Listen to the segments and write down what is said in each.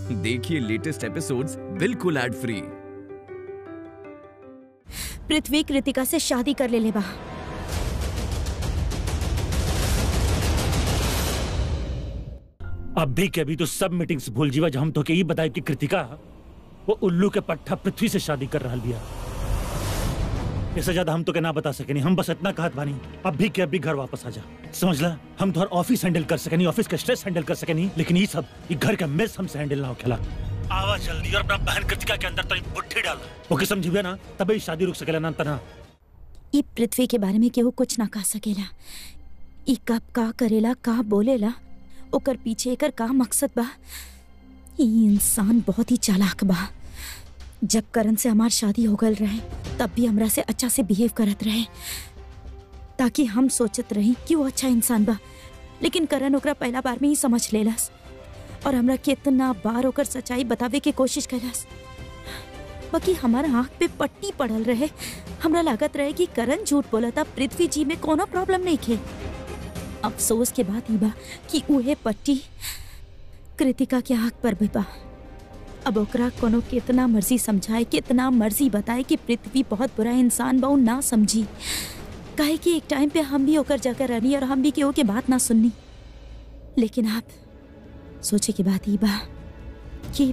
देखिए latest episodes बिल्कुल ad free Prithvi Kritika से शादी कर ले ले बा अब भी के अभी तो सब मीटिंग्स भूल जीवा जब हम तो के ही बताए कि कृतिका वो उल्लू के पट्टा पृथ्वी से शादी कर रहा बिया इससे ज्यादा हम तो के ना बता सके नहीं हम बस इतना कहत बानी अब भी के अभी घर वापस आ जा समझ ला हम तो ऑफिस हैंडल कर सके नहीं ऑफिस का स्ट्रेस हैंडल कर सके नहीं लेकिन ये सब ये घर का मेस हमसे हैंडल ना हो खेला आवा जल्दी और अपना बहन कृतिका के अंदर तो बुट्ठी डाल ओके समझिए ना तभी शादी रुक सकेला ना तना ई पृथ्वी के बारे में केहू कुछ ना कह सकेला ई कब का करेला का बोलेला ओकर पीछे एकर का मकसद बा ई इंसान बहुत ही चालाक बा जब करण से हमार शादी हो गल रहे तब भी हमरा से अच्छा से बिहेव करत रहे ताकि हम सोचत रही कि वो अच्छा इंसान बा लेकिन करण ओकरा पहला बार में ही समझ लेलस और हमरा कितना बार ओकर सच्चाई बतावे के कोशिश कैलस बाकी हमारा आँख पे पट्टी पड़ल रहे हमरा लागत रहे कि करण झूठ बोला था पृथ्वी जी में कोनो प्रॉब्लम नहीं खे अफसोस के बात ई बा कि उहे पट्टी कृतिका के आँख पर भी बा अब ओकरा कोनो कितना मर्जी समझाए कितना मर्जी बताए कि पृथ्वी बहुत बुरा इंसान बा उ ना समझी काहे कि एक टाइम पे हम भी ओकर जगह रहनी और हम भी केहू के बात ना सुननी लेकिन आप सोचे की बात ई बा कि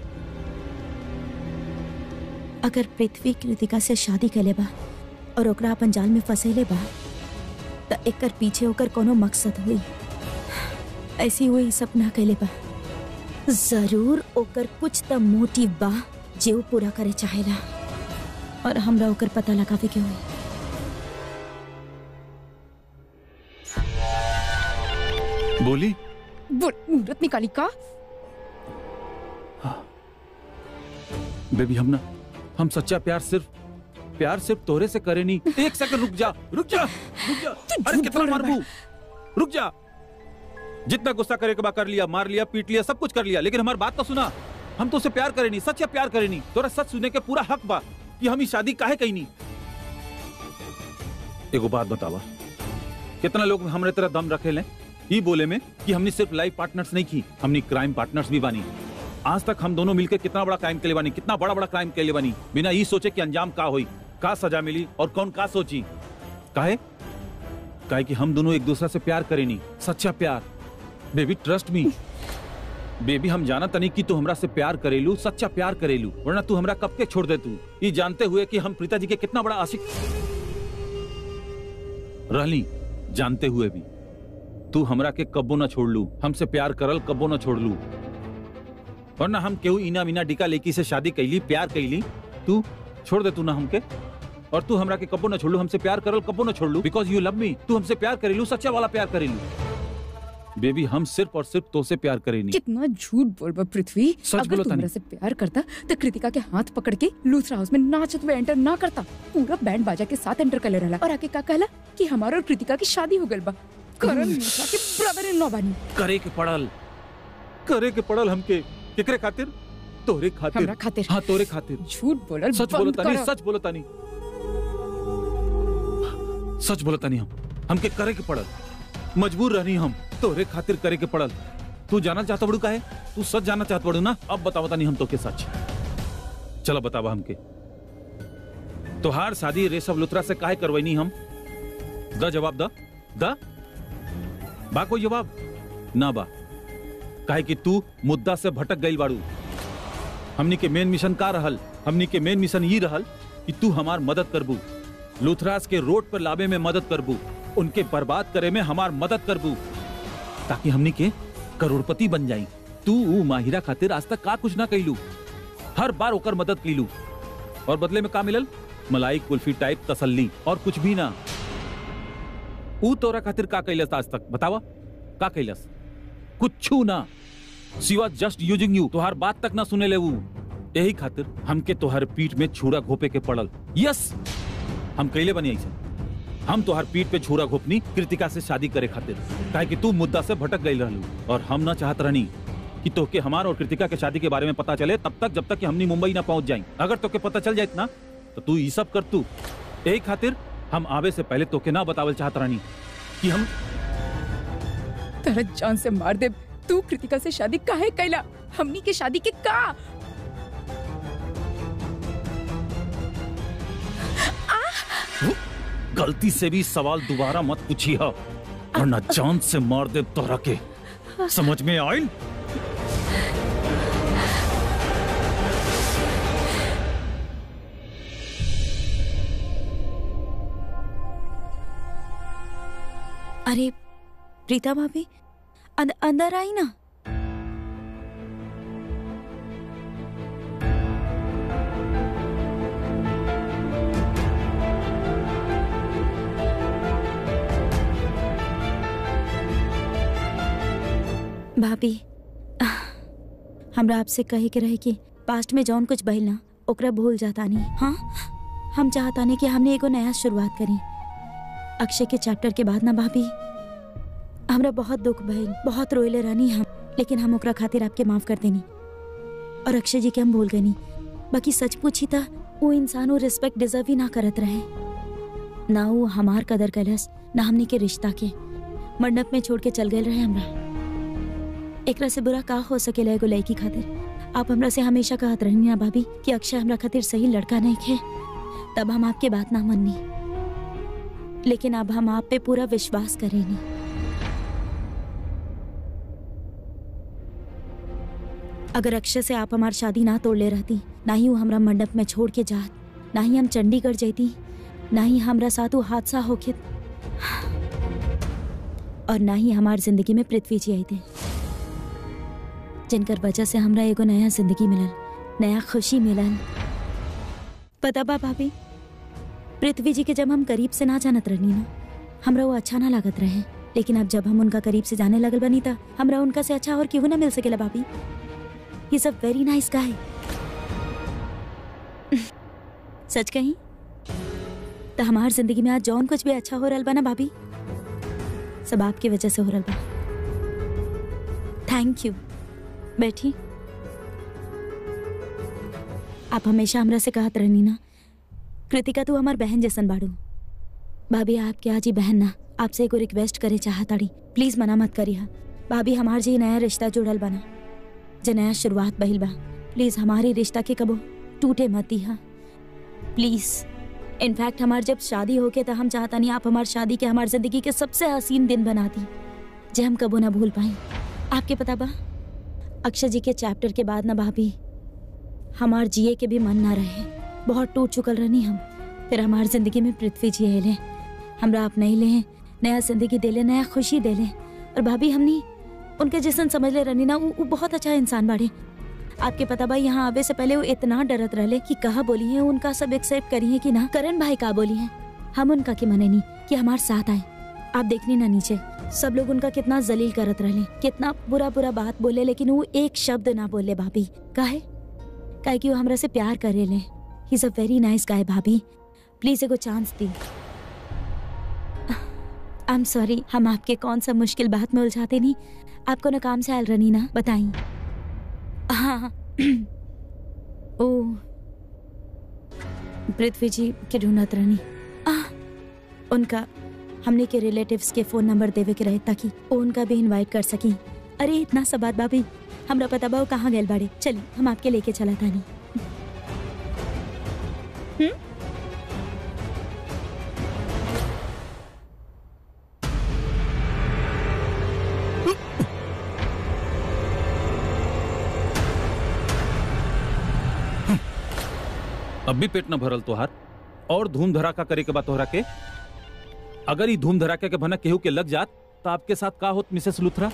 अगर पृथ्वी कृतिका से शादी कैले बा और ओकरा अपन जाल में फंसेले बा त एकर पीछे ओकर कोनो मकसद हुई ऐसी हुई सपना कैले बा जरूर ओकर कुछ त मोटिव बा जे वो पूरा करे चाहेला और हमरा ओकर पता लगावे के हुई बोली बोल मुहूर्त निकाली का बेबी हम ना हम सच्चा प्यार सिर्फ प्यार सिर्फ तोरे से करे नहीं एक सेकंड रुक जा रुक जा रुक जा अरे झूठ कितना बोल रहा मारबू रुक जा जितना गुस्सा करे के बा कर लिया मार लिया पीट लिया सब कुछ कर लिया लेकिन हमारी बात तो सुना हम तो उसे प्यार करे नहीं सच्चा प्यार करे नहीं तोरा सच सुनने के पूरा हक बा कि हम ही शादी काहे कही नहीं एगो बात बतावा कितना लोग हमरे तरह दम रखे ले ई बोले में कि हमने सिर्फ लाइफ पार्टनर्स नहीं की हमने क्राइम पार्टनर्स भी बानी आज तक हम दोनों मिलकर कितना बड़ा क्राइम के लिए बनी कितना बड़ा बड़ा क्राइम के लिए बनी बिना ये सोचे कि अंजाम का हुई का सजा मिली और कौन का सोची काहे काहे कि हम दोनों एक दूसरे से प्यार करे नहीं सच्चा प्यार बेबी ट्रस्ट मी बेबी हम जाना तनी कि तू हमरा से प्यार करेलू सच्चा प्यार करेलू वरना तू हमरा कब के छोड़ दे तू ये जानते हुए कि हम प्रीता जी के कितना बड़ा आशिक रहली जानते हुए भी तू हमरा के कब्बो ना छोड़ लू हमसे प्यार करल कब्बो ना छोड़ लू वरना हम केहू इना मीना डिका लेकी से शादी कैली प्यार कैली तू छोड़ दे तू ना हमके और तू हमरा के कब्बो ना छोड़ लू हमसे प्यार करल कब्बो ना छोड़ लू बिकॉज यू लव मी तू हमसे प्यार करेलू सच्चा वाला प्यार करेलू बेबी हम सिर्फ और सिर्फ तो से प्यार करेनी कितना झूठ बोल बा पृथ्वी सच अगर बोलो तू तानी। हमरा से प्यार करता तो कृतिका के हाथ पकड़ के लूथरा हाउस में नाचत हुए एंटर ना करता पूरा बैंड बाजा के साथ एंटर कर ले रहा और आके का कहला कि हमारा और कृतिका की शादी हो गल बा करण लूथरा के ब्रदर इन लॉ बानी करे के पड़ल करे के पड़ल हमके केकरे खातिर तोरे खातिर हमरा खातिर हाँ तोरे खातिर झूठ बोलल सच बंद बोलो तानी करा। सच बोलो तानी सच बोलो तानी हम हमके करे के पड़ल मजबूर रहनी हम तोरे खातिर करे के पड़ल तू जाना चाहता बड़ू काहे तू सच जाना चाहता बड़ू ना अब बताओ तानी हम तो के सच चलो बतावा हमके तोहार शादी रेशव लुत्रा से काहे करवैनी हम द जवाब द द बा कोई जवाब ना बा काहे कि तू मुद्दा से भटक गई बाड़ू हमनी के मेन मिशन का रहल हमनी के मेन मिशन ये रहल कि तू हमार मदद करबू लूथरास के रोड पर लावे में मदद करबू उनके बर्बाद करे में हमार मदद करबू ताकि हमनी के करोड़पति बन जाई तू ऊ माहिरा खातिर आज तक का कुछ ना कैलू हर बार ओकर मदद कैलू और बदले में का मिलल मलाई कुल्फी टाइप तसल्ली और कुछ भी ना ऊ तोरा खातिर का कैलस आज तक बतावा का कैलस कुछ ना सिवा जस्ट यूजिंग यू तोहार बात तक ना सुने ले ऊ यही खातिर हमके तोहार पीठ में छुरा घोपे के पड़ल यस हम कैले बनी ऐसे हम तोहार पीठ पे छुरा घोपनी कृतिका से शादी करे खातिर काहे कि तू मुद्दा से भटक गई रहलू और हम ना चाहत रहनी कि तोके हमार और कृतिका के शादी के बारे में पता चले तब तक जब तक कि हमनी मुंबई ना पहुंच जाई अगर तोके पता चल जाए ना तो तू ये सब कर तू यही खातिर हम आवे से पहले तोके ना बतावल चाहत रहनी कि हम तेरा जान से मार दे तू कृतिका से शादी काहे कैला हमनी के शादी के का गलती से भी सवाल दोबारा मत पूछी हो वरना जान से मार दे तोरा के समझ में आयल अरे प्रीता भाभी अंद, अंदर आई ना भाभी आह, हमरा आपसे कहे के रहे कि पास्ट में जौन कुछ बहिल ना ओकरा भूल जाता नहीं हाँ हम चाहता नहीं कि हमने एगो नया शुरुआत करी अक्षय के चैप्टर के बाद ना भाभी हमरा बहुत दुख भइल बहुत रोइले रहनी हम लेकिन हम ओकरा खातिर आपके माफ कर देनी और अक्षय जी के हम भूल गनी बाकी सच पूछी था वो इंसान वो रिस्पेक्ट डिजर्व ही ना करत रहे ना वो हमार कदर कलस ना हमनी के रिश्ता के मंडप में छोड़ के चल गए रहे हमरा एकरा से बुरा का हो सकेला एगो लड़की खातिर आप हमरा से हमेशा कहत रहनी ना भाभी कि अक्षय हमरा खातिर सही लड़का नहीं खे तब हम आपके बात ना मननी लेकिन अब हम आप पे पूरा विश्वास करेनी अगर अक्षय से आप हमार शादी ना तोड़ ले रहती ना ही वो हमरा मंडप में छोड़ के जात ना ही हम चंडीगढ़ जैती ना ही हमरा साथ वो हादसा होखित और ना ही हमार जिंदगी में पृथ्वी जी आई थे जिनकर वजह से हमरा एगो नया जिंदगी मिलल नया खुशी मिलल पता बा भाभी पृथ्वी जी के जब हम करीब से ना जानत रहनी ना हमरा वो अच्छा ना लागत रहे लेकिन अब जब हम उनका करीब से जाने लगल बनी था हमरा उनका से अच्छा और क्यों ना मिल सकेला भाभी इज अ वेरी नाइस गाय सच कही तो हमार जिंदगी में आज जौन कुछ भी अच्छा हो रहा बा ना भाभी सब आपकी वजह से हो रहा बा थैंक यू बैठी आप हमेशा हमरा से कहत रहनी ना कृतिका तू हमार बहन जैसन बाड़ू भाभी आपके आज ही बहन ना आपसे एगो रिक्वेस्ट करे चाहताड़ी प्लीज मना मत करिहा भाभी हमार जी नया रिश्ता जुड़ल बना जे नया शुरुआत बहिल बा प्लीज हमारी रिश्ता के कबो टूटे मत दिहा प्लीज इनफैक्ट हमार जब शादी होके तो हम चाहता नहीं आप हमार शादी के हमार जिंदगी के सबसे हसीन दिन बना दी जे हम कबो ना भूल पाए आपके पता बा अक्षय जी के चैप्टर के बाद ना भाभी हमार जिए के भी मन ना रहे बहुत टूट चुकल रहनी हम फिर हमार जिंदगी में पृथ्वी जी आए हमरा आप नहीं ले नया जिंदगी दे ले नया खुशी दे ले और भाभी हमनी उनके जैसन समझ ले रहनी ना वो वो बहुत अच्छा इंसान बाड़े आपके पता भाई यहाँ आवे से पहले वो इतना डरत रहले कि कहा बोली है उनका सब एक्सेप्ट करी है कि ना करण भाई का बोली है हम उनका के मने नहीं कि हमारे साथ आए आप देखनी ना नीचे सब लोग उनका कितना जलील करत रहले कितना बुरा बुरा बात बोले लेकिन वो एक शब्द ना बोले भाभी काहे काहे कि वो हमरा से प्यार करे ले he is a very nice guy भाभी प्लीज एगो चांस दी आई एम सॉरी हम आपके कौन सा मुश्किल बात में उलझाते नहीं आपको ना काम से आयल रनी ना बताई हाँ ओ पृथ्वी जी के ढूंढत रहनी आह, उनका हमने के रिलेटिव्स के फोन नंबर देवे के रहे ताकि वो उनका भी इनवाइट कर सकी अरे इतना सब बात भाभी हमरा पता बा वो कहाँ गए बाड़े चलिए हम आपके लेके चला था नहीं अब भी पेट न भरल तोहार और धूम धड़ाका करे के बाद तोहरा के अगर ई धूम धड़ाका के भनक केहू के लग जात तो आपके साथ का होत मिसेस लुथरा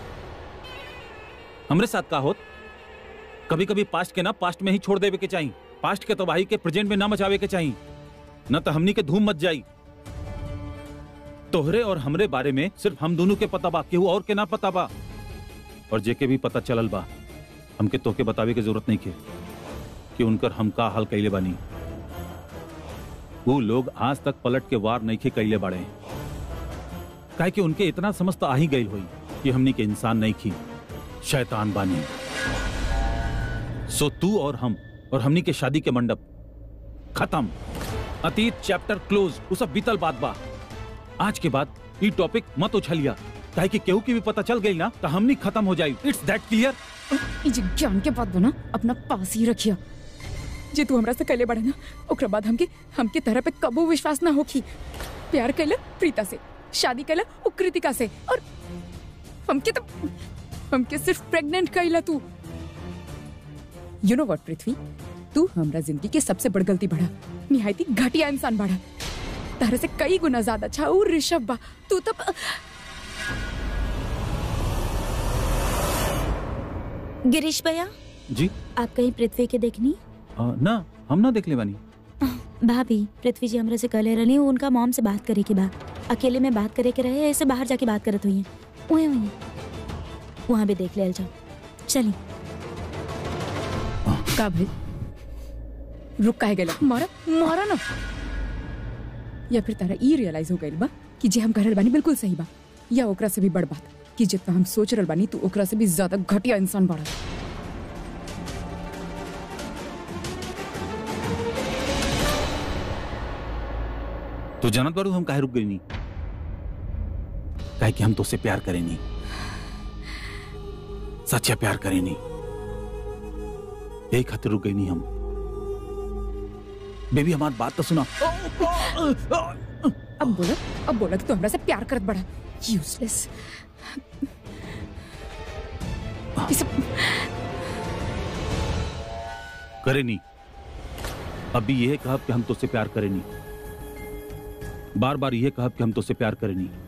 हमरे साथ का होत कभी कभी पास्ट के ना पास्ट में ही छोड़ देवे के चाहिए पास्ट के तबाही के प्रेजेंट में ना मचावे के चाहिए न तो हमनी के धूम मच जाई तोहरे और हमरे बारे में सिर्फ हम दोनों के पता बा केहू और के ना पता बा और जेके भी पता चलल बा हमके तोके बतावे के जरूरत नहीं के कि उनकर हम का हाल कैले बानी वो लोग आज तक पलट के वार नहीं खे कैले बाड़े काहे कि उनके इतना समझ तो आ ही गई हुई कि हमनी के इंसान नहीं खी शैतान बानी सो तू और हम और हमनी के शादी के मंडप खत्म अतीत चैप्टर क्लोज वो सब बीतल बात बा आज के बाद ये टॉपिक मत उछलिया काहे कि केहू की भी पता चल गई ना तो हमनी खत्म हो जाई इट्स दैट क्लियर ई जे ज्ञान के बात बना अपना पास ही रखिया जे तू हमरा से कहले बड़ा ना ओकरा बाद हमके हमके तरह पे कबो विश्वास ना होखी प्यार कैला प्रीता से शादी कैला उ कृतिका से और हमके तो हमके सिर्फ प्रेग्नेंट कैला तू यू नो व्हाट पृथ्वी तू हमरा जिंदगी के सबसे बड़ गलती बढ़ा निहायती घटिया इंसान बढ़ा तारे से कई गुना ज्यादा अच्छा और ऋषभ बा तू तो गिरीश भैया जी आप कहीं पृथ्वी के देखनी आ, ना हम ना देख ले बानी भाभी पृथ्वी जी हमरा से कहले रहनी उनका मॉम से बात करे के बा अकेले में बात करे के रहे ऐसे बाहर जाके बात करत हुई वहीं वहीं वहाँ भी देख ले जाओ चलिए का भाई रुक काहे गेला मारा मारा ना या फिर तारा ई रियलाइज हो गइल बा कि जे हम करल बानी बिल्कुल सही बा या ओकरा से भी बड़ बात कि जितना हम सोच रहल बानी तू ओकरा से भी ज्यादा घटिया इंसान बड़ा तो जानत बारू हम काहे रुक गई नहीं काहे कि हम तो से प्यार करे नहीं सच्चा प्यार करे नहीं यही खातिर रुक गई नहीं हम बेबी हमारी बात तो सुना अब बोला अब बोला कि तू हमरा से प्यार करत बड़ा यूजलेस करे नहीं अभी यह कहा कि हम तो से प्यार करे नहीं बार बार यह कहा कि हम तो से प्यार करे नहीं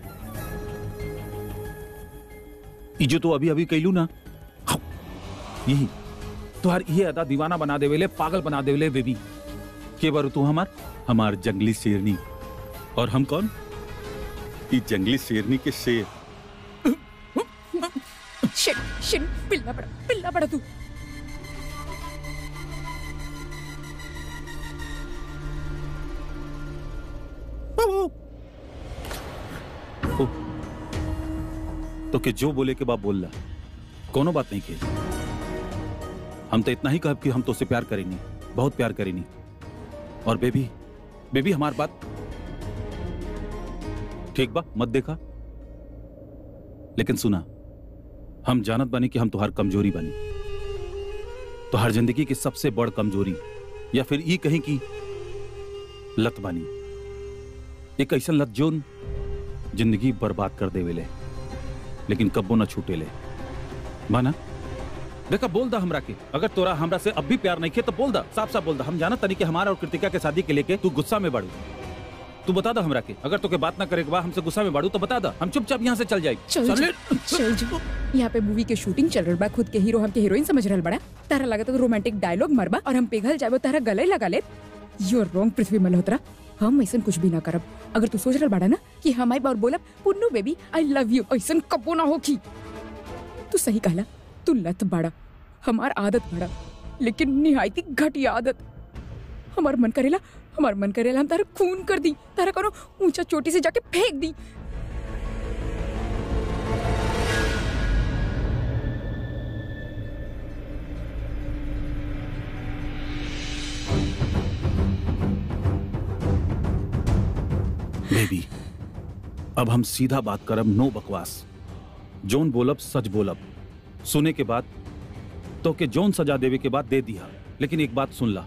ई जो तो अभी अभी कहलू ना हाँ, यही तुहार ये अदा दीवाना बना देवेले पागल बना देवेले बेबी के बारू तू हमार हमार जंगली शेरनी और हम कौन ई जंगली शेरनी के शेर शिट शिट पिल्ला बड़ा पिल्ला बड़ा तू ओ, तो के जो बोले के बाद बोल ला कोनो बात नहीं के हम तो इतना ही कहब कि हम तो से प्यार करेंगे बहुत प्यार करेंगे और बेबी बेबी हमार बात ठीक बा मत देखा लेकिन सुना हम जानत बानी कि हम तुहार कमजोरी बानी तो हर जिंदगी की सबसे बड़ कमजोरी या फिर ई कहीं की लत बानी एक ऐसा लत जोन जिंदगी बर्बाद कर देवेले लेकिन कब्बो न छूटे ले माना देखा बोल दा हमरा के अगर तोरा हमरा से अब भी प्यार नहीं किया तो बोल दा साफ साफ बोल दा हम जाना तनी कि हमारा और कृतिका के शादी के लेके तू गुस्सा में बढ़ू तू बता दा हमरा के अगर तोके बात ना करे के बाद हमसे गुस्सा में बढ़ू तो बता दा हम चुपचाप यहाँ से चल जाए चल जा, चल जा यहाँ पे मूवी के शूटिंग चल रहा बा खुद के हीरो हमके हीरोइन समझ रहल बड़ा तारा लगता तो रोमांटिक डायलॉग मरबा और हम पिघल जाबो तारा गले लगा ले you are wrong Prithvi Malhotra हम ऐसा कुछ भी ना करब अगर तू सोच रहल बड़ा ना कि हम आई बार बोलब Punnu baby I love you ऐसा कबो ना होखी तू सही कहला तू लत बड़ा हमार आदत बड़ा लेकिन निहायती घटिया आदत हमार मन करेला हमार मन करेला हम तारा खून कर दी तारा करो ऊंचा चोटी से जाके फेंक दी बेबी अब हम सीधा बात करब नो बकवास जोन बोलब सच बोलब सुने के बाद तो के जोन सजा देवे के बाद दे दिया लेकिन एक बात सुन ला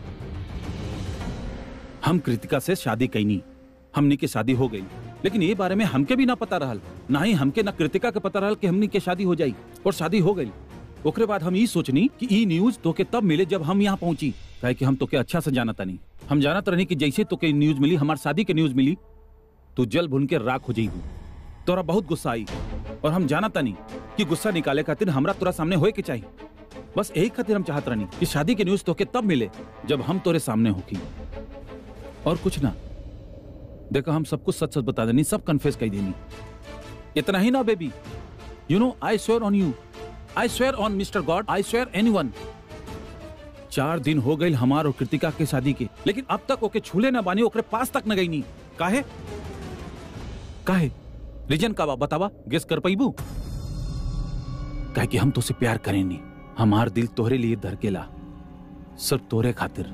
हम कृतिका से शादी कैनी हमनी के शादी हो गई लेकिन ये बारे में हमके भी ना पता रहल ना ही हमके ना कृतिका के पता रहल कि हमनी के शादी हो जाई और शादी हो गई ओकरे बाद हम ई सोचनी कि ई न्यूज तोके तब मिले जब हम यहाँ पहुंची काहे कि हम तोके अच्छा से जानत नहीं हम जानत रहनी कि जैसे तोके न्यूज मिली हमार शादी के न्यूज मिली तू जल भुन के राख हो जाइबू तोरा बहुत गुस्सा आई और हम जाना तानी कि गुस्सा निकाले खातिर हमरा तोरा सामने होए के चाहिए बस यही खातिर हम चाहत रहनी कि शादी के न्यूज तोके तब मिले जब हम तोरे सामने होकी और कुछ ना देखो हम सब कुछ सच सच बता देनी सब कन्फेस कर देनी इतना ही ना baby you know I swear on you I swear on mister God I swear any चार दिन हो गए हमार और कृतिका के शादी के लेकिन अब तक ओके छूले ना बानी ओकरे पास तक न गई नहीं काहे काहे रीजन का बा बतावा गेस कर पैबू काहे कि हम तो से प्यार करेनी हमार दिल तोहरे लिए धड़केला सिर्फ तोरे खातिर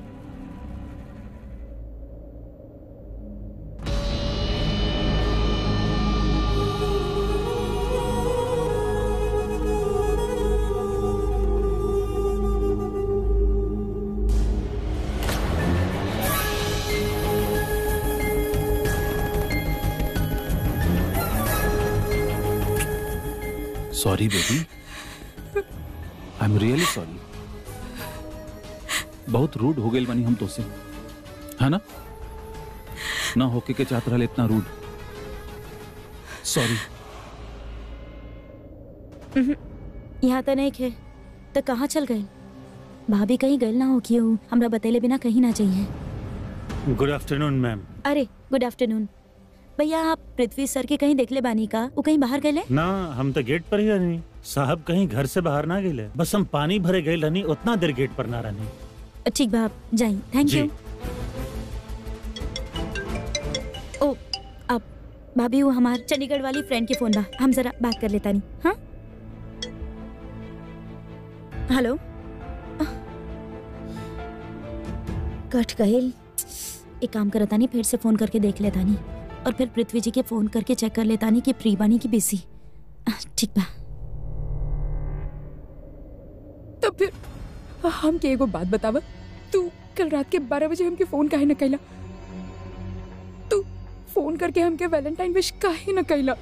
sorry baby I am really sorry बहुत रूड हो गई बनी हम तो से है ना ना होके के चाहत रहले इतना रूड सॉरी यहाँ तो नहीं खे तो कहाँ चल गए भाभी कहीं गए ना हो क्यों हमरा बतेले बिना कहीं ना चाहिए गुड आफ्टरनून मैम अरे गुड आफ्टरनून भैया आप पृथ्वी सर के कहीं देखले बानी का वो कहीं बाहर गए ना हम तो गेट पर ही रहनी साहब कहीं घर से बाहर ना गए बस हम पानी भरे गए रहनी उतना देर गेट पर ना रहनी ठीक बा आप जाई थैंक जी। यू ओ अब भाभी वो हमार चंडीगढ़ वाली फ्रेंड के फोन बा हम जरा बात कर लेता नहीं हाँ हेलो कट गईल एक काम करता नहीं फिर से फोन करके देख लेता नहीं और फिर पृथ्वी जी के फोन करके चेक कर लेता नहीं कि फ्री बानी की बिजी ठीक बा तब फिर हम के एगो बात बतावा तू कल रात के बारह बजे हमके फोन काहे न कैला तू फोन करके हमके वैलेंटाइन विश काहे न कैला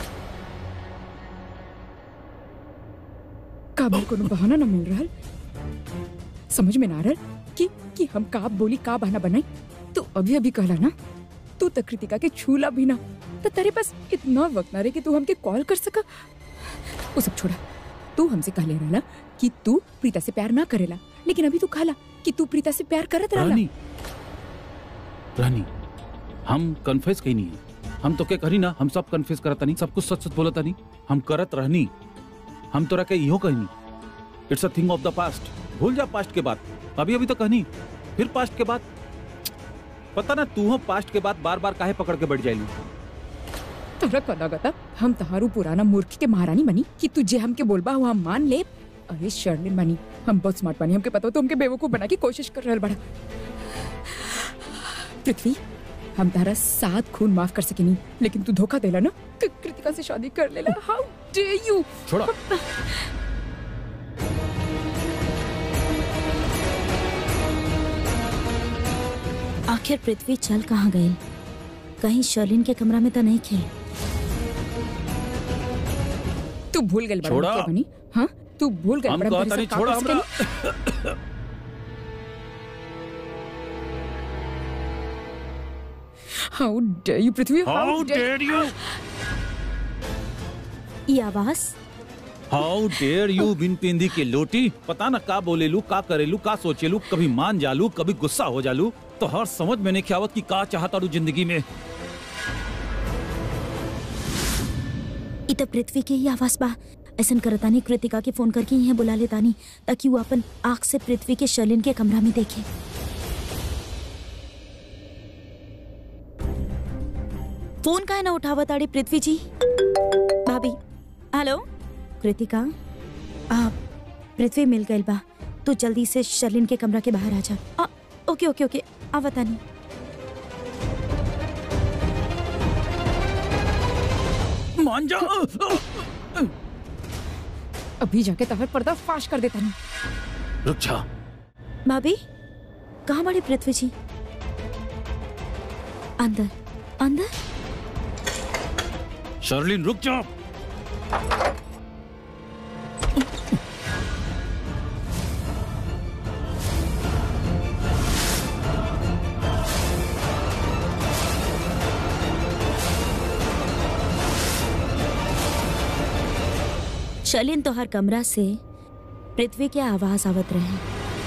काबिल कोनो बहाना न मिल रहल समझ में ना आ रहल कि कि हम का बोली का बहाना बनाई तू अभी अभी कहला ना तू तो कृतिका के छूला भी ना तो तेरे पास इतना वक्त ना रहे कि तू हमके कॉल कर सका वो सब छोड़ा तू हमसे कहले रहला कि तू प्रीता से प्यार ना करेला लेकिन अभी तू कहला कि तू प्रीता से प्यार करत रहला रानी रानी हम कन्फेस कहीं नहीं है हम तो क्या करी ना हम सब कन्फेस करता नहीं सब कुछ सच सच बोलता नहीं हम करत रहनी हम तोरा के इहो कहनी it's a thing of the past भूल जा पास्ट के बात अभी अभी तो कहनी फिर पास्ट के बाद पता ना तू हो पास्ट के बाद बार बार काहे पकड़ के बैठ जाएगी तोरा कदा गता हम तहारू पुराना मूर्ख के महारानी बनी कि तू जे हमके बोलबा हुआ मान ले अरे शर्लिन बनी हम बहुत स्मार्ट बनी हमके पता हो तो हमके बेवकूफ बना की कोशिश कर रहल बड़ा पृथ्वी हम तारा सात खून माफ कर सकेनी लेकिन तू धोखा देला ना कि कृतिका से शादी कर लेला हाउ डे यू छोड़ा आखिर पृथ्वी चल कहाँ गए कहीं शर्लिन के कमरा में तो नहीं खे तू भूल गई बड़ा छोड़ा। क्या बनी हाँ तू भूल गई हम बड़ा कहता नहीं छोड़ा हमरा how dare you Prithvi how dare dare you ये आवाज हाउ डेयर यू बिन पेंदी के लोटी पता ना का बोलेलू का करेलू का सोचेलू कभी मान जालू कभी गुस्सा हो जालू तो हर समझ में नहीं ख्यावत कि का चाहता रू जिंदगी में ई तो पृथ्वी के ही आवाज बा ऐसन करतानी कृतिका के फोन करके यहाँ बुला लेतानी ताकि वो अपन आँख से पृथ्वी के शर्लिन के कमरा में देखे फोन का है ना उठावा ताड़ी पृथ्वी जी भाभी हेलो कृतिका आप पृथ्वी मिल गई बा तू जल्दी से शर्लिन के कमरा के बाहर आ जा आ, ओके ओके ओके आवतानी मान जा अभी जाके तहर पर्दा फाश कर देता नहीं रुक जा भाभी कहाँ बड़ी पृथ्वी जी अंदर अंदर शर्लिन रुक जा शलिन तो हर कमरा से पृथ्वी के आवाज आवत रहे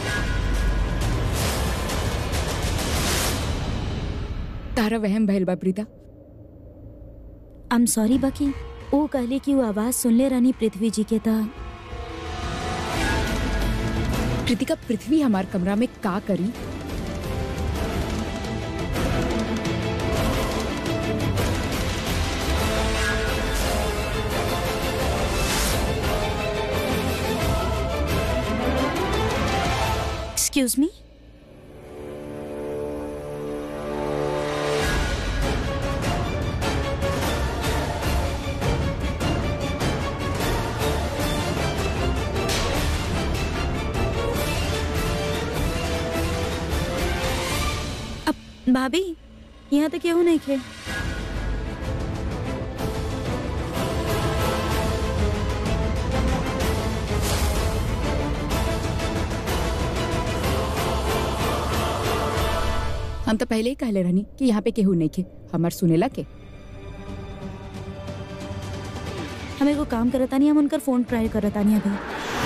तारा वहम भइल बा प्रीता आई एम सॉरी बाकी वो कहले कि वो आवाज सुनले रहनी पृथ्वी जी के ता कृतिका पृथ्वी हमार कमरा में का करी एक्सक्यूज मी अब भाभी यहाँ तो क्यों नहीं खे हम तो पहले ही कहले रहनी कि यहाँ पे केहू नहीं खे हमार सुनेला के हमें को काम करता नहीं हम उनकर फोन ट्राई करता नहीं अभी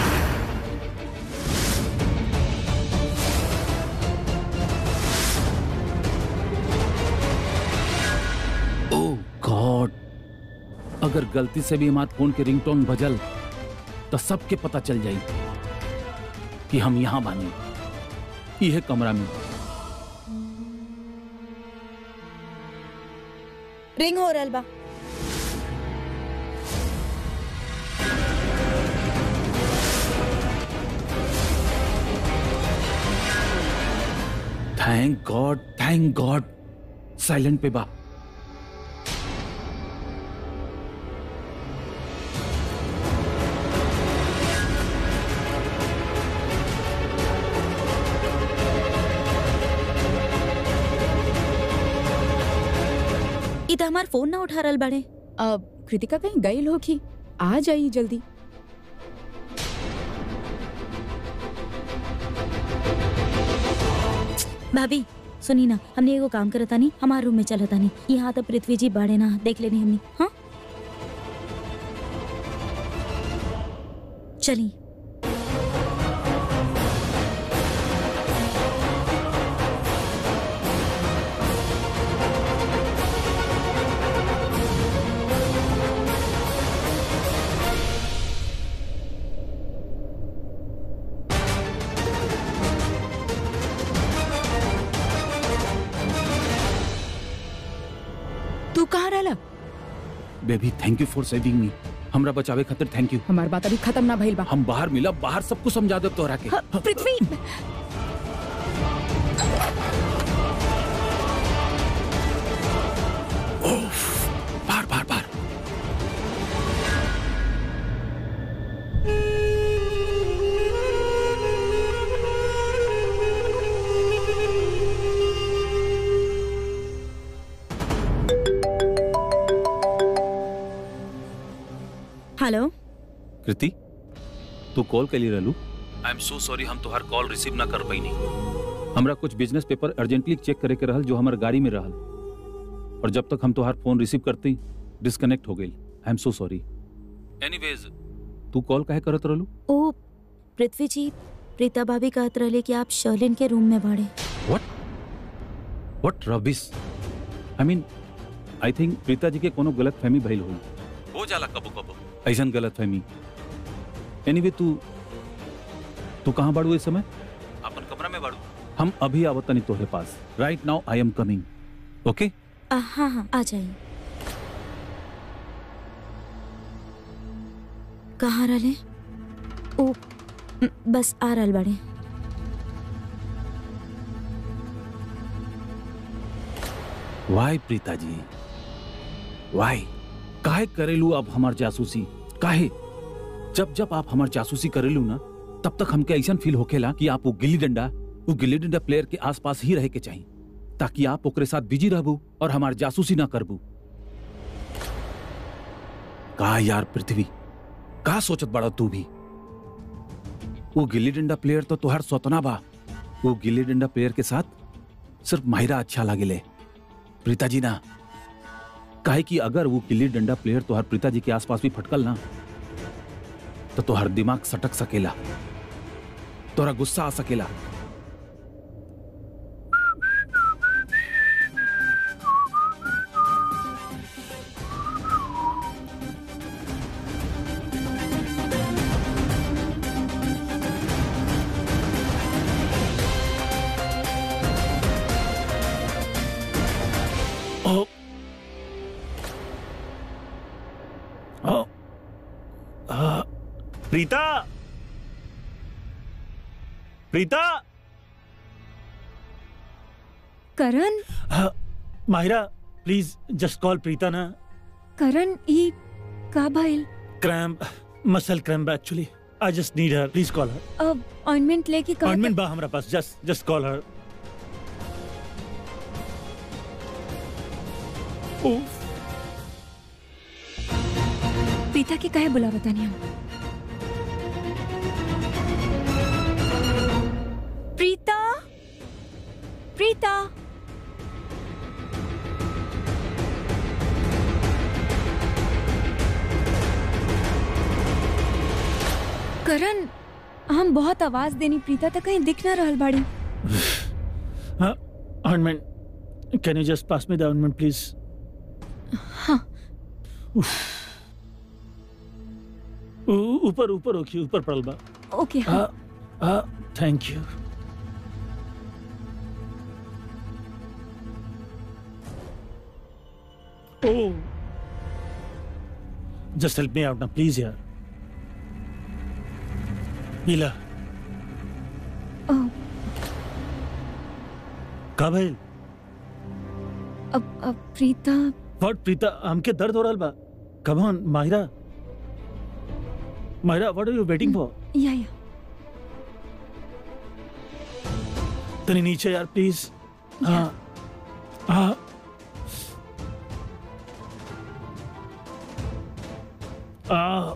ओह गॉड अगर गलती से भी हमारे फोन के रिंगटोन बजल तो सबके पता चल जाई कि हम यहाँ बानी यह कमरा में रिंग हो रहल बा thank God thank God silent पे बा ई तो हमार फोन ना उठा रहल बाड़े अब कृतिका कहीं गई होगी आ जाई जल्दी भाभी सुनी ना हमने एगो काम करता नहीं हमारे रूम में चलता नहीं यहाँ तो पृथ्वी जी बाड़े ना देख लेनी हमने हाँ चली तू कहाँ रहला baby thank you for saving me हमरा बचावे खातिर थैंक यू हमार बात अभी खत्म ना भइल बा हम बाहर मिला बाहर सब कुछ समझा दे तोरा के हाँ, पृथ्वी बाहर बाहर बाहर हेलो कृति तू कॉल कैली रहलू आई एम सो सॉरी हम तोहार कॉल रिसीव ना कर पैनी हमरा कुछ बिजनेस पेपर अर्जेंटली चेक करे के रहल जो हमार गाड़ी में रहल और जब तक हम तोहार फोन रिसीव करती डिस्कनेक्ट हो गई I am so sorry anyways तू कॉल काहे करत रहलू ओ पृथ्वी जी प्रीता भाभी कहत रहले कि आप शर्लिन के रूम में बाड़े what what rubbish I mean I think Preeta ji के कोनो गलत फहमी भइल होई हो जाला कबो कबो ऐसन गलत फहमी एनीवे तू तू कहाँ बाड़ू इस समय अपन कमरा में बाड़ू हम अभी आवत नहीं तोहरे पास right now I am coming okay आ, हाँ हाँ आ जाइए कहाँ रहले ओ म, बस आ रहल बाड़े वाई प्रीता जी वाई काहे करेलू अब हमार जासूसी काहे जब जब आप हमार जासूसी करेलू ना तब तक हमके ऐसा फील होखेला कि आप वो गिल्ली डंडा वो गिल्ली डंडा प्लेयर के आसपास ही रहे के चाहिए ताकि आप ओकरे साथ बिजी रहबू और हमार जासूसी ना करबू का यार पृथ्वी का सोचत बड़ा तू भी वो गिल्ली डंडा प्लेयर तो तुहार सौतना बा वो गिल्ली डंडा प्लेयर के साथ सिर्फ माहिरा अच्छा लागेले प्रीता जी ना काहे कि अगर वो गिल्ली डंडा प्लेयर तोहर प्रीता जी के आसपास भी फटकल ना तो तोहर दिमाग सटक सकेला तोरा गुस्सा आ सकेला ओ ओ आ, प्रीता प्रीता करण हाँ, Mahira please just call Preeta ना करण ई का भइल cramp muscle cramp actually I just need her please call her अब ऑइंटमेंट लेके का अपॉइंटमेंट बा हमरा पास just just call her Preeta के काहे बुलावता नहीं हम प्रीता प्रीता हम बहुत आवाज देनी प्रीता तक कहीं दिख ना रहल बाड़ी ointment can you just pass me the ointment please हाँ ऊपर ऊपर ओके ऊपर पड़ल बा ओके हाँ हाँ हाँ thank you Oh. Just help me out now, please, यार. नीला. ओह, का भाई? अब अब प्रीता What प्रीता हमके दर्द हो रहा बा. Come on, Mahira. Mahira, what are you waiting for? या या तनी नीचे यार प्लीज. हाँ. हाँ. आ,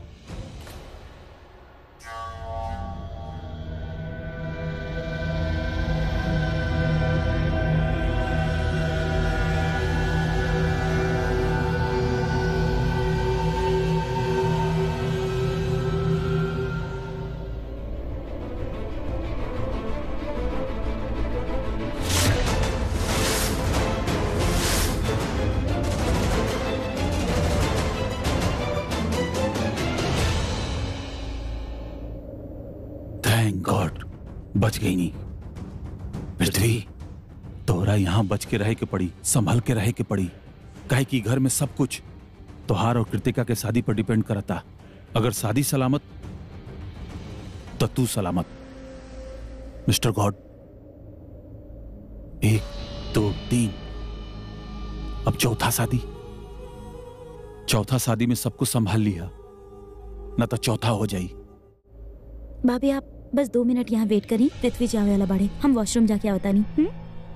थैंक गॉड बच गई नहीं पृथ्वी तोरा यहाँ बच के रहे के पड़ी संभल के रहे के पड़ी काहे कि घर में सब कुछ तोहार और कृतिका के शादी पर डिपेंड करता अगर शादी सलामत तो तू सलामत मिस्टर गॉड एक दो तीन अब चौथा शादी चौथा शादी में सब कुछ संभाल लिया न तो चौथा हो जाई भाभी आप बस दो मिनट यहाँ वेट करी पृथ्वी जावे वाला बाड़े हम वॉशरूम जाके आवता नहीं हम्म?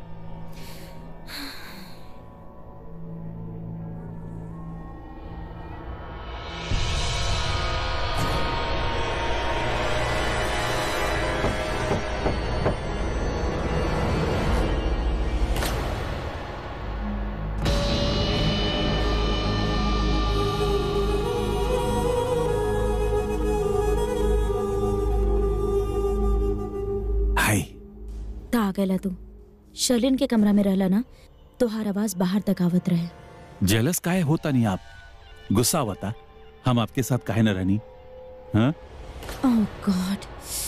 हाय ता आ गया तू शर्लिन के कमरा में रहला ना तो हर आवाज बाहर तक आवत रहे जेलस काहे होता नहीं आप गुस्सा होता हम आपके साथ काहे न रहनी हाँ ओह गॉड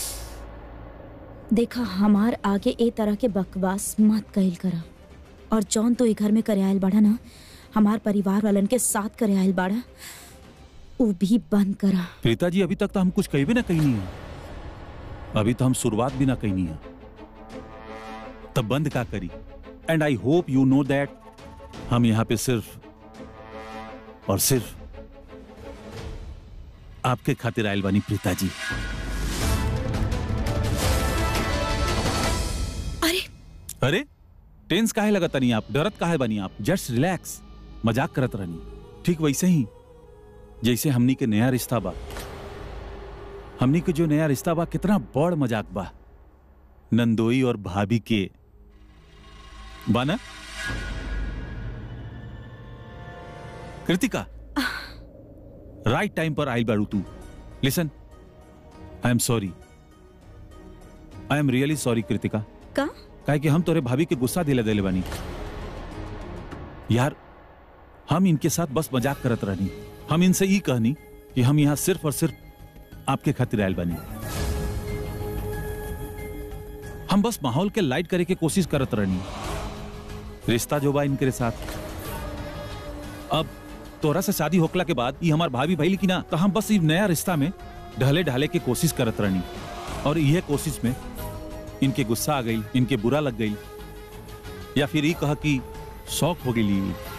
देखा हमार आगे ए तरह के बकवास मत कहल करा और जौन तो ए घर में करे आयल बाड़ा ना हमार परिवार वालन के साथ करे आयल बाड़ा उ भी बंद करा प्रीता जी अभी तक तो हम कुछ कही भी ना कही नहीं है अभी तो हम शुरुआत भी ना कही नहीं है तब बंद का करी and I hope you know that हम यहाँ पे सिर्फ और सिर्फ आपके खातिर आयल बानी प्रीता जी अरे अरे टेंस काहे लगता नहीं आप डरत काहे बनी आप जस्ट रिलैक्स मजाक करत रहनी ठीक वैसे ही जैसे हमनी के नया रिश्ता बा हमनी के जो नया रिश्ता बा कितना बड़ मजाक बा नंदोई और भाभी के बाना कृतिका राइट टाइम पर आइल बारू तू listen I am sorry I am really sorry Kritika का काहे कि हम तोरे भाभी के गुस्सा दिले दिले बानी यार हम इनके साथ बस मजाक करत रहनी हम इनसे ई कहनी कि हम यहाँ सिर्फ और सिर्फ आपके खातिर आयल बानी हम बस माहौल के लाइट करे के कोशिश करत रहनी रिश्ता जो बा इनके साथ अब तोरा से शादी होकला के बाद ये हमार भाभी भइल की ना तो हम बस ई नया रिश्ता में ढले ढाले के कोशिश करत रहनी और यह कोशिश में इनके गुस्सा आ गई इनके बुरा लग गई या फिर ये कहा कि शौक हो गई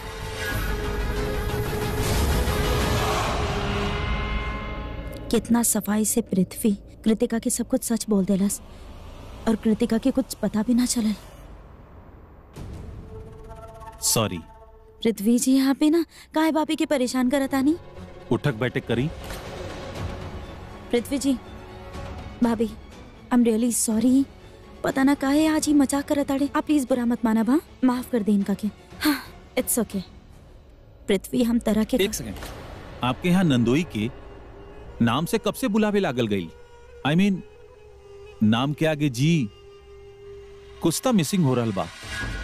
कितना सफाई से पृथ्वी कृतिका के सब कुछ सच बोल देलस और कृतिका के कुछ पता भी ना चलल सॉरी पृथ्वी जी यहाँ पे ना काहे भाभी के परेशान करता नहीं उठक बैठक करी पृथ्वी जी भाभी आई एम रियली सॉरी पता ना काहे आज ही मजाक करत आड़े आप प्लीज बुरा मत माना भा माफ कर दे इनका के हाँ इट्स ओके पृथ्वी हम तरह के एक सेकेंड आपके यहाँ नंदोई के नाम से कब से बुलावे लागल गई आई I मीन mean, नाम के आगे जी कुछ तो मिसिंग हो रहा बा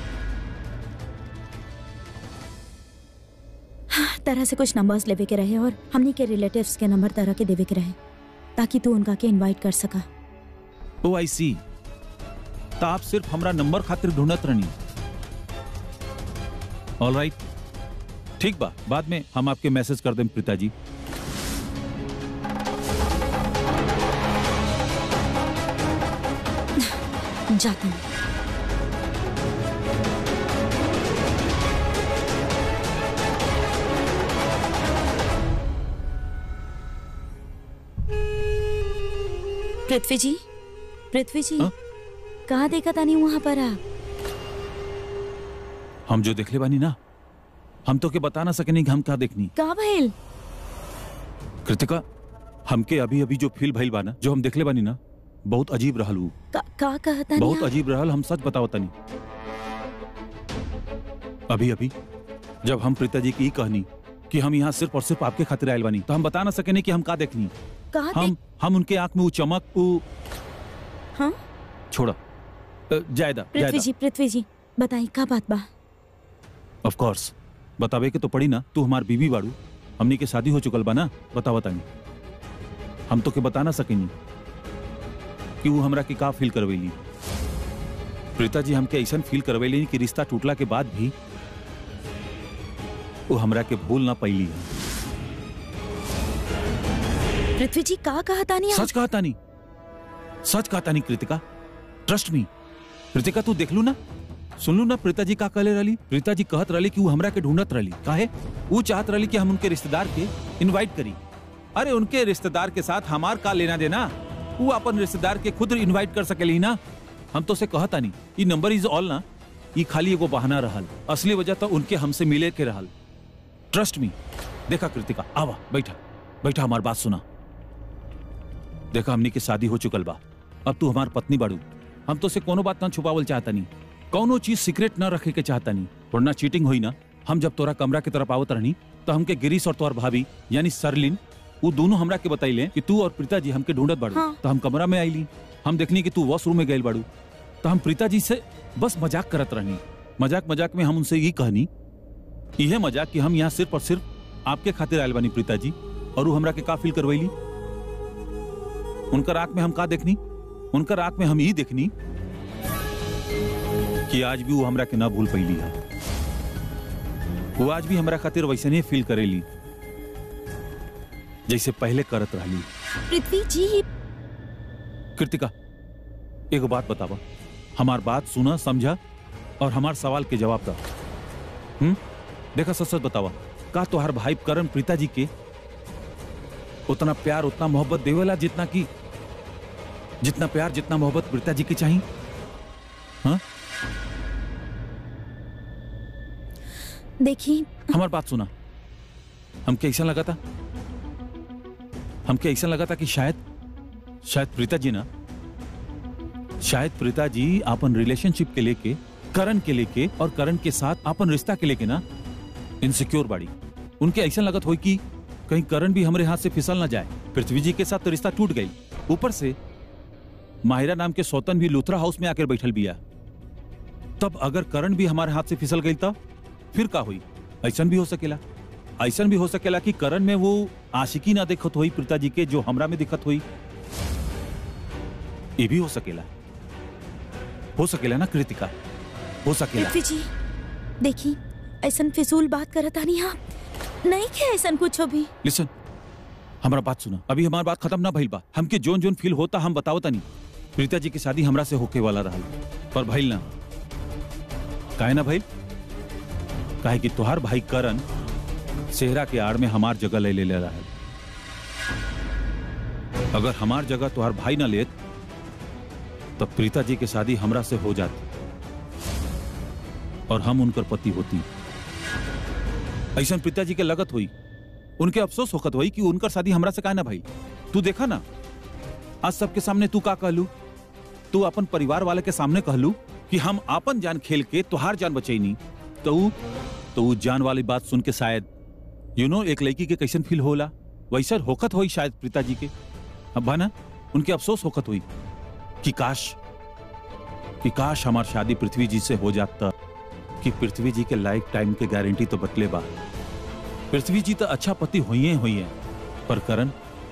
तरह से कुछ नंबर्स लेवे के रहे और हमनी के रिलेटिव्स के नंबर तरह के देवे के रहे ताकि तू उनका के इनवाइट कर सका ओ आई सी तो आप सिर्फ हमरा नंबर खातिर ढूंढत रहनी ऑल राइट ठीक बा बाद में हम आपके मैसेज कर दें प्रीता जी जाता हूँ पृथ्वी जी पृथ्वी जी हाँ? कहाँ देखा था नहीं वहां पर आप हम जो देखले बानी ना हम तो के बता ना सके नहीं कि हम क्या देखनी कहाँ भइल कृतिका हमके अभी अभी जो फील भइल बा ना जो हम देखले बानी ना बहुत अजीब रहल उ का, का कहता नहीं बहुत आप? अजीब रहल हम सच बताओ तनी अभी अभी जब हम प्रीता जी की ई कहनी कि हम यहाँ सिर्फ और सिर्फ आपके खातिर आयल बानी तो हम बता ना सके नहीं कि हम का देखनी कहाँ हम देख हम उनके आंख में वो चमक वो हाँ छोड़ा अ, जायदा पृथ्वी जायदा जी पृथ्वी जी बताई का बात बा ऑफ कोर्स बतावे के तो पड़ी ना तू हमार बीवी बाड़ू हमनी के शादी हो चुकल बा ना बता बतानी हम तो के बता ना सकेनी कि वो हमरा के का फील करवेली प्रीता जी हमके ऐसा फील करवेली कि रिश्ता टूटला के बाद भी वो हमरा के भूल ना पैली है पृथ्वी जी का कहता नहीं आप? सच कहा तानी सच कहा तानी कृतिका ट्रस्ट मी कृतिका तू देख लू ना सुन लू ना प्रीता जी का कहले रही प्रीता जी कहत रही कि वो हमरा के ढूंढत रही काहे वो चाहत रही कि हम उनके रिश्तेदार के इनवाइट करी अरे उनके रिश्तेदार के साथ हमार का लेना देना वो अपन रिश्तेदार के खुद इनवाइट कर सकेली ना हम तो से कहता नहीं ये नंबर इज ऑल ना ये खाली एगो बहाना रहल असली वजह तो उनके हमसे मिले के रहल ट्रस्ट मी देखा कृतिका आवा बैठा बैठा हमार बात सुना देखा हमनी के शादी हो चुकल बा अब तू हमार पत्नी बाड़ू हम तो से कोनो बात ना छुपावल चाहता नहीं कौनो चीज सीक्रेट ना रखे के चाहता नहीं वरना चीटिंग हुई ना हम जब तोरा कमरा की तरफ आवत रहनी तो हमके गिरीश और तोर भाभी यानी सरलिन वो दोनों हमरा के बताइले कि तू और प्रीता जी हमके ढूंढत बाड़ू हाँ। तो हम कमरा में आईली हम देखनी कि तू वॉशरूम में गइल बाड़ू तो हम प्रीता जी से बस मजाक करत रहनी मजाक मजाक में हम उनसे ये कहनी यह मजाक कि हम यहाँ सिर्फ और सिर्फ आपके खातिर आयल बानी प्रीता जी और वो हमरा के का फील करवैली उनकर आंख में हम का देखनी उनकर आंख में हम ही देखनी कि आज भी वो हमरा के ना भूल पैली है वो आज भी हमरा खातिर वैसे नहीं फील करेली जैसे पहले करत रहली पृथ्वी जी कृतिका एगो बात बतावा हमार बात सुना समझा और हमार सवाल के जवाब दा हम्म देखा सच सच बतावा का तोहार भाई करण प्रीता जी के उतना प्यार उतना मोहब्बत देवेला जितना की जितना प्यार जितना मोहब्बत प्रीता जी की चाहिए हाँ देखी हमार बात सुना हमके ऐसा लगा था हमके ऐसा लगा था कि शायद शायद प्रीता जी ना शायद प्रीता जी अपन रिलेशनशिप के लेके करण के लेके और करण के साथ अपन रिश्ता के लेके ना इनसिक्योर बाड़ी उनके ऐसा लगत हो कि कहीं करण भी हमारे हाथ से फिसल ना जाए पृथ्वी जी के साथ तो रिश्ता टूट गई ऊपर से माहिरा नाम के सौतन भी लुथरा हाउस में आकर बैठल बिया तब अगर करण भी हमारे हाथ से फिसल गई तब फिर का हुई ऐसा भी हो सकेला ऐसा भी हो सकेला कि करण में वो आशिकी ना देखत हुई प्रीता जी के जो हमरा में दिखत हुई ये भी हो सकेला हो सकेला ना कृतिका हो सकेला पृथ्वी जी देखी ऐसा फिजूल बात करत आनी आप नहीं क्या ऐसा कुछ भी लिसन हमारा बात सुना अभी हमारा बात खत्म ना भइल बा हमके जोन जोन फील होता हम बतावता नहीं प्रीता जी की शादी हमरा से होके वाला रहल पर भइल ना काहे ना भइल काहे कि तुहार भाई करण सेहरा के आड़ में हमार जगह ले ले ले रहल अगर हमार जगह तुहार भाई ना लेत तब प्रीता जी की शादी हमरा से हो जाती और हम उनकर पति होती ऐसा प्रीता जी के लगत हुई उनके अफसोस होखत हुई कि उनकर शादी हमरा से काहे ना भाई तू देखा ना आज सबके सामने तू का कहलू तू अपन परिवार वाले के सामने कहलू कि हम आपन जान खेल के तुहार जान बचैनी तो ऊ तो ऊ जान वाली बात सुन के शायद यू नो एक लड़की के कैसन फील होला वैसा होखत हुई शायद प्रीता जी के अब बा ना उनके अफसोस होखत हुई कि काश कि काश हमार शादी पृथ्वी जी से हो जाता कि पृथ्वी जी के लाइफ टाइम के गारंटी तो बतले बा पृथ्वी जी तो अच्छा पति हुई हुई है पर करण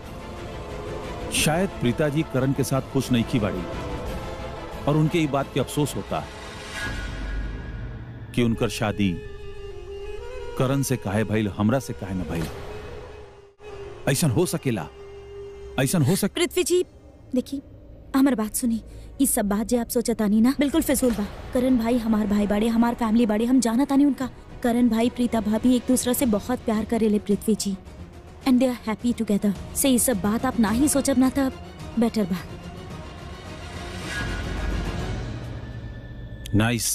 शायद प्रीता जी करण के साथ खुश नहीं की बाड़ी और उनके ये बात के अफसोस होता है कि उनकर शादी करण से काहे भइल हमरा से काहे न भइल ऐसा हो सकेला ऐसा हो सके पृथ्वी जी देखी हमार बात सुनी ई सब बात जे आप सोचतानी ना बिल्कुल फिजूल बा करण भाई हमार भाई बाड़े हमार फैमिली बाड़े हम जाना तानी उनका करण भाई प्रीता भाभी एक दूसरा से बहुत प्यार करेले Prithvi ji and they are happy together से ये सब बात आप ना ही सोचब ना था बेटर बा नाइस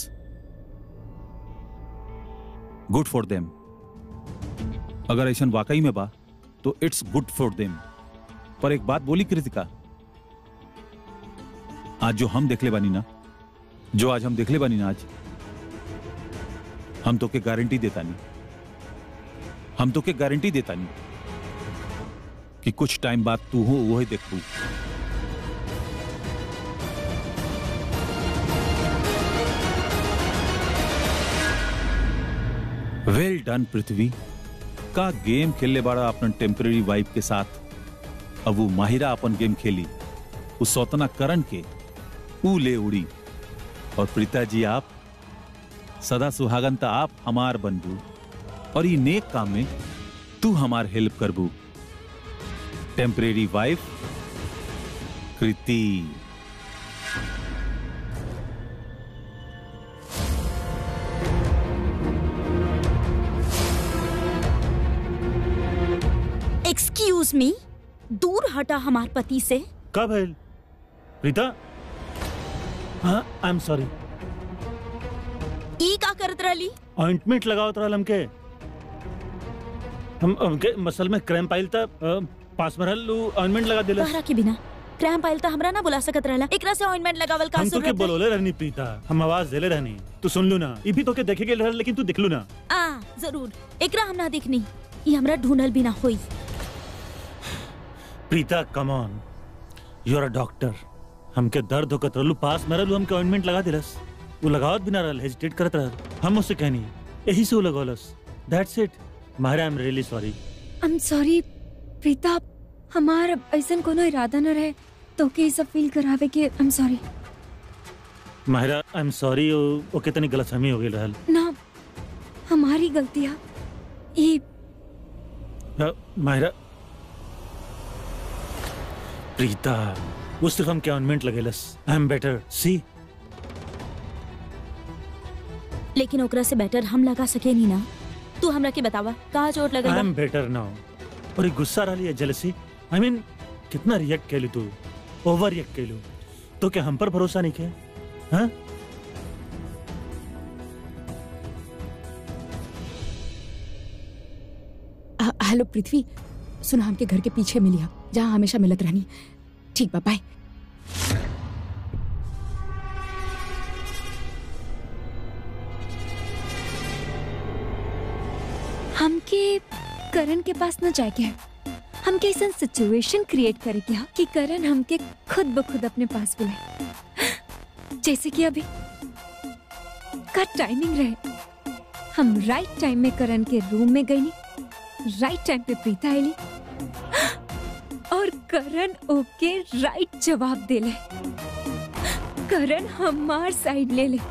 गुड फॉर देम अगर ऐसा वाकई में बा तो इट्स गुड फॉर देम पर एक बात बोली कृतिका आज जो हम देखले बानी ना जो आज हम देखले बानी ना आज हम तो के गारंटी देता नहीं हम तो के गारंटी देता नहीं कि कुछ टाइम बाद तू हो वो ही देखू वेल डन पृथ्वी का गेम खेलने बाड़ा अपन टेम्पररी वाइफ के साथ अब वो माहिरा अपन गेम खेली उस सौतना करण के ऊ ले उड़ी और प्रीता जी आप सदा सुहागन ता आप हमार बनबू और ये नेक काम में तू हमार हेल्प करबू temporary wife Kriti excuse me दूर हटा हमार पति से कब है रीता हाँ आई एम सॉरी ई का करत रहली ऑइंटमेंट लगाओ तो हमके हम हमके मसल में क्रैम्प आइल था अ, पास में रहल ऑइंटमेंट लगा दिलस तहरा के बिना क्रैम्प आइल त हमरा ना बुला सकत रहला एकरा से ऑइंटमेंट लगावल का हम तो के जरूरत है बोलोले रहनी प्रीता हम आवाज देले रहनी तू सुन लू ना ई भी तो के देखे के रहल लेकिन तू दिखलू ना आ जरूर एकरा हम ना देखनी ई हमरा ढूंढल भी ना होई Preeta come on you are a doctor हमके दर्द होकत रहलू पास में रहलू हमके ऑइंटमेंट लगा दिलस वो लगावत भी ना रहल हेजिटेट करत रहल हम उससे कहनी यही से वो लगौलस that's it Mahira I am really sorry I am sorry Preeta हमार ऐसा कोनो इरादा न रहे तो के सब फील करावे के I am sorry Mahira I am sorry वो कितनी गलतफहमी हो गई रहल ना हमारी गलतियाँ ये अ, माहिरा प्रीता वो सिर्फ हम क्या ऑइंटमेंट लगेलस आई एम बेटर सी लेकिन ओकरा से बेटर हम लगा सके नहीं ना तू हमरा के बतावा का चोट आई लगल एम बा? बेटर नाउ और ये गुस्सा रही है जेलसी आई मीन कितना रिएक्ट कैलू तू ओवर रिएक्ट कैलू तो क्या हम पर भरोसा नहीं किया हाँ अ, हेलो पृथ्वी सुना हमके घर के पीछे मिली हम जहाँ हमेशा मिलत रहनी ठीक बा बाय हमके करण के पास न जाए के हमके ऐसा सिचुएशन क्रिएट करे के हा कि करण हमके खुद ब खुद अपने पास बुलाए जैसे कि अभी का टाइमिंग रहे हम राइट टाइम में करण के रूम में गई राइट टाइम पे प्रीता आईली और करण ओके राइट जवाब देले करण हमार साइड ले ले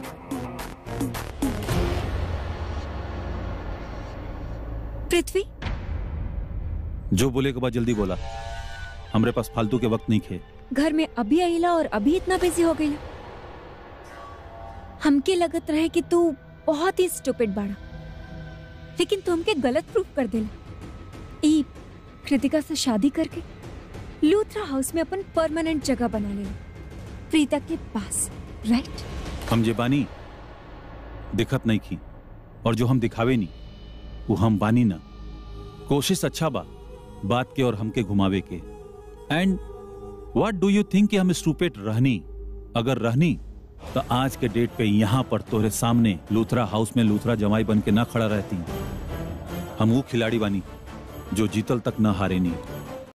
पृथ्वी जो बोले के बाद जल्दी बोला हमरे पास फालतू के वक्त नहीं खे घर में अभी आईला और अभी इतना बिजी हो गई हमके लगत रहे कि तू बहुत ही स्टूपिड बाड़ा लेकिन तू हमके गलत प्रूफ कर दिला ई कृतिका से शादी करके लूथरा हाउस में अपन परमानेंट जगह बना ले प्रीता के पास राइट हम जे बानी दिखत नहीं की और जो हम दिखावे नहीं वो हम बानी ना कोशिश अच्छा बा बात के और हमके घुमावे के and what do you think कि हम स्टूपेट रहनी अगर रहनी तो आज के डेट पे यहाँ पर तोरे सामने लूथरा हाउस में लूथरा जमाई बन के ना खड़ा रहती हम वो खिलाड़ी बानी जो जीतल तक न हारे नहीं